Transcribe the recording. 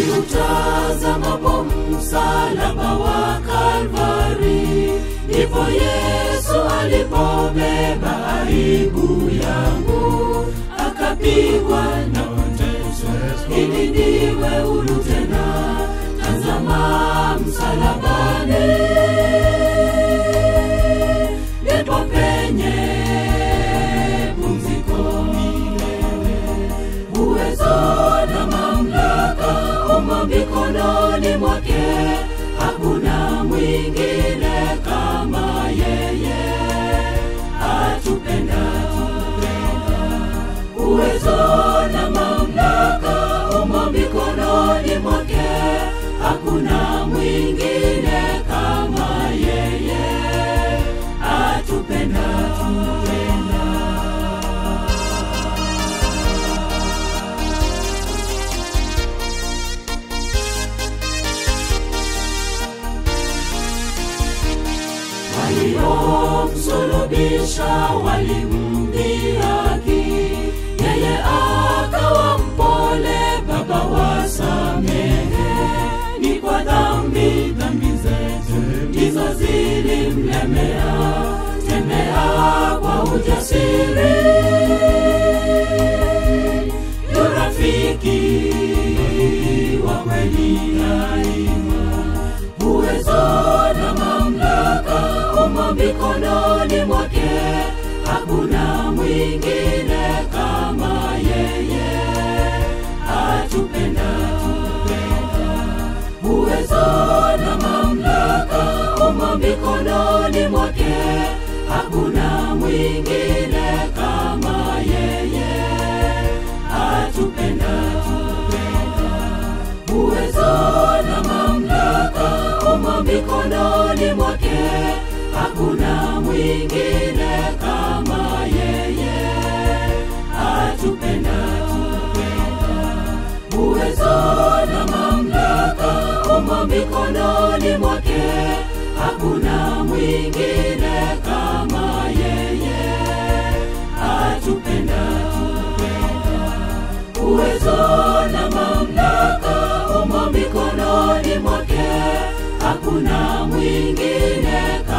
Niutazamapo msalaba wa Kalvari, ndipo Yesu alipobeba aibu yangu, akapigwa na kuteswa ili niwe huru tena. Tazama msalabani, ndipo penye pumziko milele uwezo na mamlaka umo mikononi mwake, hakuna mwingine kama yeye. Atupenda, uwezo na mamlaka umo mikononi mwake, hakuna mwingine kama yeye. Atupenda, tupenda. waliomsulubisha walimdhihaki, yeye akawa mpole, Baba wasamehe, ni kwa dhambi dhambi zetu ndizo zilimlemea, tembea kwa ujasiri, yu rafiki wa kweli daima uwezo na mamlaka umo mikononi mwake, hakuna mwingine kama yeye. Atupenda, uwezo na mamlaka umo mikononi mwake, hakuna mwingine kama yeye. Atupenda, uwezo na mamlaka umo mikononi mwake, hakuna mwingine kama yeye. Atupenda, uwezo na mamlaka umo mikononi mwake, hakuna mwingine kama yeye. Atupenda, uwezo na mamlaka umo mikononi mwake, hakuna mwingine kama